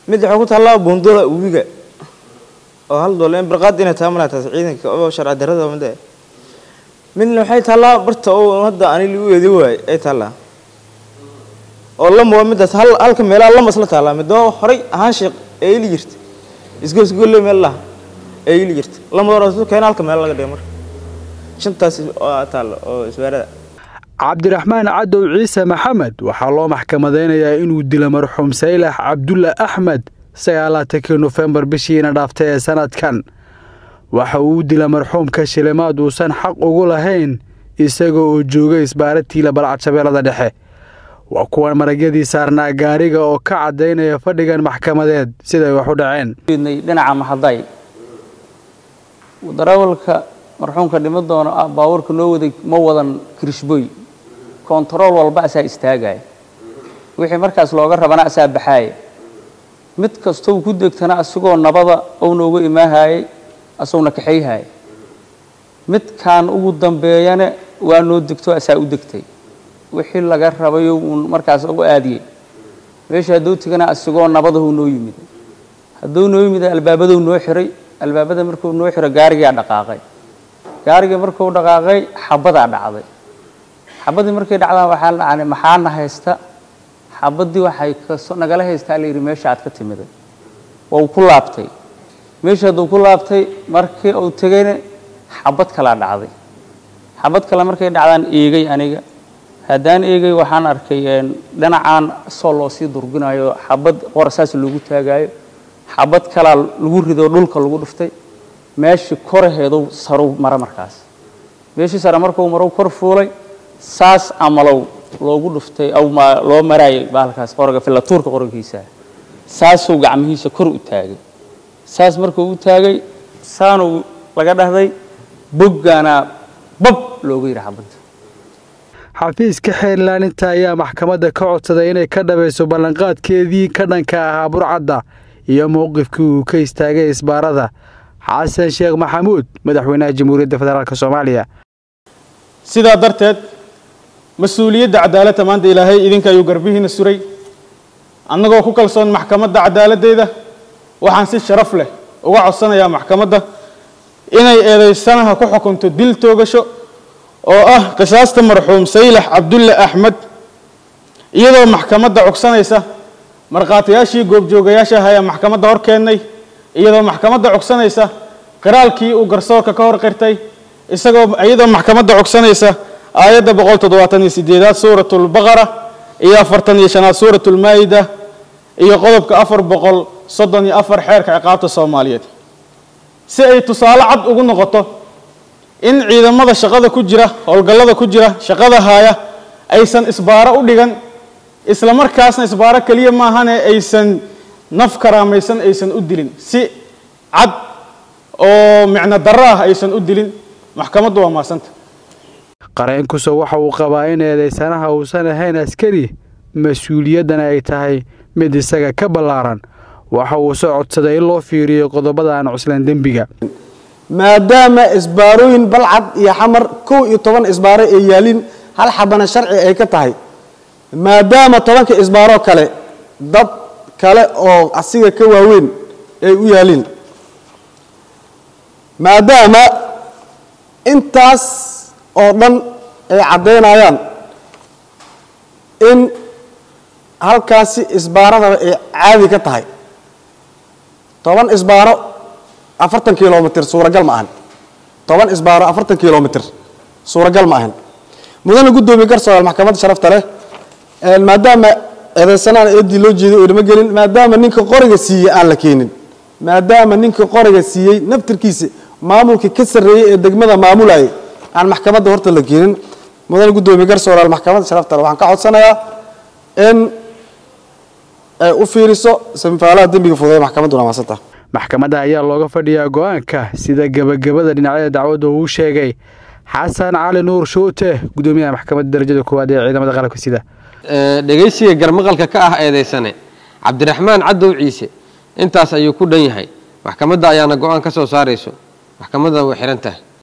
mid waxay ku taallaa buundada uwiga oo hal doole in barqaad inay taamana taas ciidanka oo sharci darrada mid midna waxay taallaa barta oo hadda ani lagu eedi waay ay taallaa oo lama waa midaas hal halka meelaha lama isla taallaa midoo horay ahaan sheeq ee ili jirta isgoosgolle meel laha ee ili jirta lama doona keena halka meel laga dhiga marka shantaas taalla oo isbaarada cabdiraxmaan cadow ciise maxamed waxaa loo maxkamadaynayaa inuu dilo marxuum saylax cabdulla axmed sagaalaatankii nofembar bishiina dhaaftay ee sanadkan waxa uu dila marxuumka shilimaad uusan xaq ugu lahayn isaga oo jooga isbaaratiila balcad shabeellada dhexe waa kuwan maragyadii saarnaa gaariga oo ka caddaynaya fadhigan maxkamadeed siday wax u dhaceen dhinaca mahaday darawalka marxuumka dhimo doono ah baabuurka noo waday ma wadan kirishboy kontarool walba asaa istaagaya wixii markaas looga rabana asaa baxaaya mid kastou ku degtana asigoo nabada ou noogu imaahayay asaguna kaxayhaya midkaan ugu dambeeyana waa noo degto asaa u degtay wixii laga rabayo uun markaas u aadiyey meesha hadduu tegana asigoo nabadahu noo yimid hadduu noo yimid albaabaduu noo xiray albaabada markuu noo xiro gaarigaa dhaqaaqay gaarigii markuu dhaqaaqay xabadaa dhacday xabadii markay dhacdaan waxaa dhacnay maxaana haysta xabadii waxay nagala haystaa layidhi meesha aad ka timiday wau ku laabtay meesha hadduu ku laabtay markii uu tegayna xabad kalaa dhacday xabad kale markay dhacdaan eegay aniga haddaan eegay waxaan arkay dhinacaan soo loo sii durginayo xabad qorasaas loogu taagaayo xabad kalaa lagu rido dhulka lagu dhuftay meeshii koraheedu sarow mara markaas meeshii sare markuu marow kor fuulay saas amalow loogu dhuftay aw loo maraayay baalkaas qoriga filatuurka qorigiisa saasuu gacmihiisa kor u taagay saas markuu u taagay saanuu laga dhahday boggaana bab loogu yidhi xabadda xafiiska xeerlaaninta ayaa maxkamadda ka codsaday inay ka dhabayso ballanqaadkeedii ka dhanka ahaa burcadda iyo mowqifkii uu ka istaagay isbaarada xasan sheekh maxamuud madaxweynaha jamhuuriyadda federaalk soomaaliya sidaa darteed mas-uuliyadda cadaaladda maanta ilaahay idinka ayuu garbihiina suray annagoo ku kalsoon maxkamadda cadaaladdeeda waxaan si sharaf leh uga codsanayaa maxkamadda inay eedaysanaha ku xukunto dil toogasho oo ah qisaasta marxuum saylax cabdulle axmed iyadoo maxkamadda cogsanaysa markhaatiyaashii goobjoogayaasha ahaa ee maxkamadda hor keennay iyadoo maxkamadda cogsanaysa qiraalkii uu garsoorka ka hor qirtay isagoo iyadoo maxkamadda cogsanaysa aayadda boqol toddobaatan iyo sideedaad suuratulbaqara iyo afartan iyo shanaad suuratulmaa'ida iyo qodobka afar boqol soddon iyo afar xeerka ciqaabta soomaaliyeed si ay tusaale cad ugu noqoto in ciidamada shaqada ku jira howlgallada ku jira shaqada haaya aysan isbaaro u dhigan isla markaasna isbaaro keliya maahane aysan naf karaamaysan aysan u dilin si cad oo micno darro ah aysan u dilin maxkamaddu waa maasanta qareenkuso waxa uu qabaa in eedaysanaha uusan ahayn askari mas-uuliyaddana ay tahay mid isaga ka ballaaran waxa uu soo codsaday in loo fiiriyo qodobada aan cuslaan dembiga maadaama isbaarooyin balcad iyo xamar kow iyo toban isbaaro ay yaalin hal xabana sharci ay ka tahay maadaama tobanka isbaaroo kale dad kale oo asiga ka waaweyn ay u yaalin maadaama intaas oo dhan ay caddaynayaan in halkaasi isbaaradaba ay caadi ka tahay toban isbaaro afartan kilomitr suuragal ma ahan toban isbaaro afartan kilomitr suuragal ma ahan mudana guddoomiye garsoor maxkamadda sharafta leh maadaama eedeysanaan eedii loo jeeday oo dhama gelin maadaama ninka qoriga siiyey aan la keenin maadaama ninka qoriga siiyey naftirkiisa maamulka ka sarreeyey ee degmada maamulayay aan maxkamadda horta la keenin mudana guddoomiye garsooraal maxkamadda sharafta leh waxaan ka codsanayaa in ay u fiiriso samifaalaha dembiga fudeeya maxkamadduna maasanta maxkamadda ayaa looga fadhiyaa go-aanka sida gebagabada dhinacyada dacwadda uu sheegay xasan cali nuur shuute gudoomiyaha maxkamadda darajada koowaad ee ciidamada qalabka sida dhegaysiga garmaqalka ka ah eedaysane cabdiraxmaan cadow ciise intaas ayuu ku dhan yahay maxkamadda ayaana go-aan ka soo saarayso maxkamadda way xihan tahay